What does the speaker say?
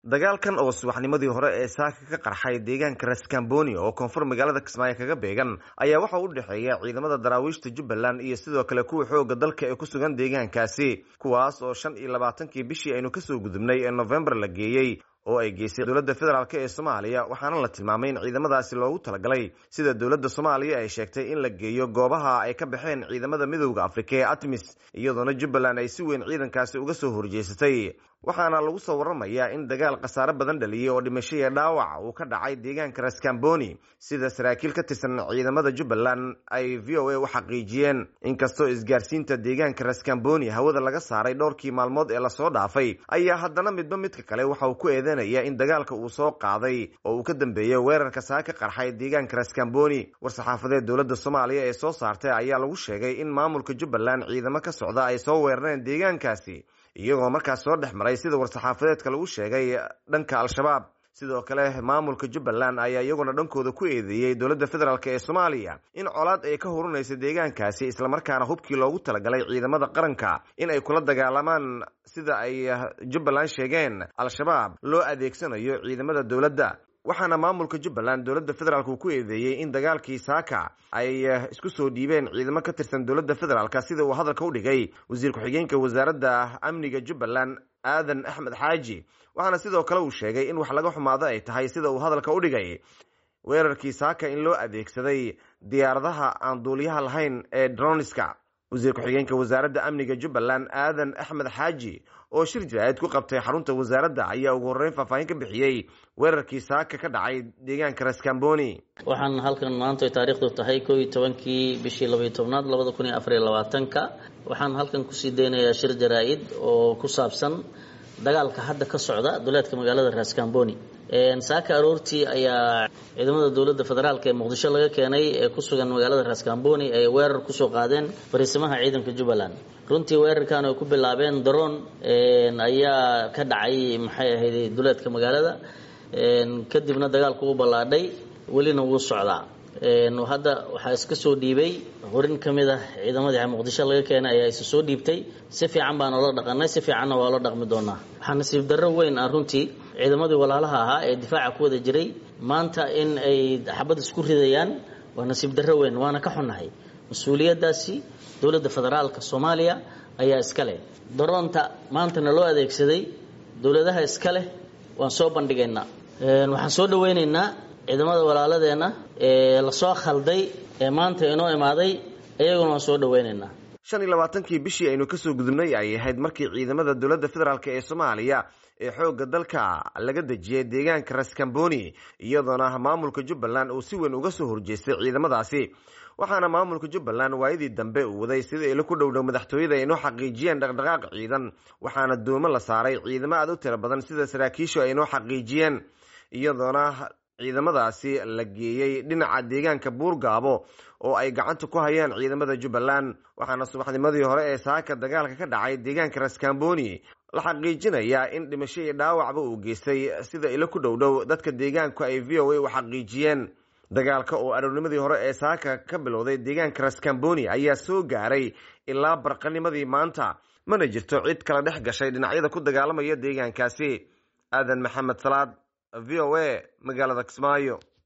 dagaalkan oo subaxnimadii hore ee saaka ka qarxay deegaanka raskamboni oo koonfur magaalada kismaayo kaga beegan ayaa waxa u dhexeeya ciidamada daraawiishta jubbaland iyo sidoo kale kuwa xooga dalka ee ku sugan deegaankaasi kuwaas oo shan iyo labaatankii bishii aynu kasoo gudubnay ee novembar la geeyey oo ay geysay dowladda federaalk ee soomaaliya waxaana la tilmaamay in ciidamadaasi loogu talagalay sida dowladda soomaaliya ay sheegtay in la geeyo goobaha ay ka baxeen ciidamada midowda afrika ee atmis iyadoona jubbaland ay si weyn ciidankaasi uga soo horjeesatay waxaana lagu soo waramayaa in dagaal khasaare badan dhaliyey oo dhimasho iyo dhaawac uu ka dhacay deegaanka raskamboni sida saraakiil ka tirsan ciidamada jubbaland ay v o a u xaqiijiyeen inkastoo isgaarsiinta deegaanka raskamboni hawada laga saaray dhowrkii maalmood ee lasoo dhaafay ayaa haddana midba midka kale waxa uu ku eedeynaya in dagaalka uu soo qaaday oo uu ka dambeeyey weerarka saaka qarxay deegaanka raskamboni war-saxaafadeed dowladda soomaaliya ee soo saartay ayaa lagu sheegay in maamulka jubbaland ciidamo ka socda ay soo weerareen deegaankaasi iyagoo markaas soo dhex maray sida war-saxaafadeedka lagu sheegay dhanka al-shabaab sidoo kale maamulka jubbaland ayaa iyaguna dhankooda ku eedeeyey dowladda federaalk ee soomaaliya in colaad ay ka hurunaysa deegaankaasi islamarkaana hubkii loogu talagalay ciidamada qaranka in ay kula dagaalamaan sida ay jubbaland sheegeen al-shabaab loo adeegsanayo ciidamada dowladda waxaana maamulka jubbaland dowladda federaalk uu ku eedeeyey in dagaalkii saaka ay isku soo dhiibeen ciidamo ka tirsan dowladda federaalk sida uu hadalka u dhigay wasiir ku-xigeenka wasaaradda amniga jubbaland aadan axmed xaaji waxaana sidoo kale uu sheegay in wax laga xumaado ay tahay sida uu hadalka u dhigay weerarkii saaka in loo adeegsaday diyaaradaha aan duuliyaha lahayn ee droniska wasiir ku-xigeenka wasaaradda amniga jubbaland aadan axmed xaaji oo shir jaraa'id ku qabtay xarunta wasaaradda ayaa ugu horreyn faahfaahin ka bixiyey weerarkii saaka ka dhacay deegaanka raskamboni waxaan halkan maanta ay taariikhdu tahay koo iyo tobankii bishii labaiyo tobnaad labada kun iyo afar iyo labaatanka waxaan halkan kusii deynayaa shir jaraa-id oo ku saabsan dagaalka hadda ka socda duleedka magaalada raskamboni saaka aroortii ayaa ciidamada dowladda federaalk ee muqdisho laga keenay ee ku sugan magaalada raskamboni ay weerar kusoo qaadeen fariisimaha ciidanka jubbaland runtii weerarkan ay ku bilaabeen daroon ayaa ka dhacay maxay ahayd duleedka magaalada kadibna dagaalku u ballaadhay welina wuu socdaa hadda waxaa iska soo dhiibay horin ka mid ah ciidamadii muqdisho laga keenay ayaa isa soo dhiibtay si fiican baan oola dhaqanay si fiicanna waa la dhaqmi doonaa waxaa nasiib darro weyn ah runtii ciidamadii walaalaha ahaa ee difaaca ku wada jiray maanta in ay xabad isku ridayaan waa nasiib darro weyn waana ka xunnahay mas-uuliyaddaasi dowladda federaalka soomaaliya ayaa iska leh daroonta maantana loo adeegsaday dowladaha iska leh waan soo bandhigaynaa waxaan soo dhaweynaynaa ciidamada walaaladeenna ee lasoo khalday ee maanta inoo imaaday iyaguna waan soo dhaweynaynaa shan iyo labaatankii bishii aynu kasoo gudubnay ay ahayd markii ciidamada dowladda federaalk ee soomaaliya ee xoogga dalka laga dejiyay deegaanka raskamboni iyadoona maamulka jubbaland uu si weyn uga soo horjeestay ciidamadaasi waxaana maamulka jubbaland waayadii dambe uu waday sida ilo ku dhowdhow madaxtooyada ay inoo xaqiijiyeen dhaqdhaqaaq ciidan waxaana doomo la saaray ciidamo aad u tiro badan sida saraakiishu ay inoo xaqiijiyeen iyadoona ciidamadaasi la geeyey dhinaca deegaanka buurgaabo oo ay gacanta ku hayaan ciidamada jubbaland waxaana subaxnimadii hore ee saaka dagaalka ka dhacay deegaanka raskamboni la xaqiijinayaa in dhimasho iyo dhaawacba uu geystay sida ilo ku dhowdhow dadka deegaanku ay v o a u xaqiijiyeen dagaalka oo aroornimadii hore ee saaka ka bilowday deegaanka raskamboni ayaa soo gaaray ilaa barqanimadii maanta mana jirto cid kala dhex gashay dhinacyada ku dagaalamaya deegaankaasi aadan maxamed salaad v o a magaalada kismaayo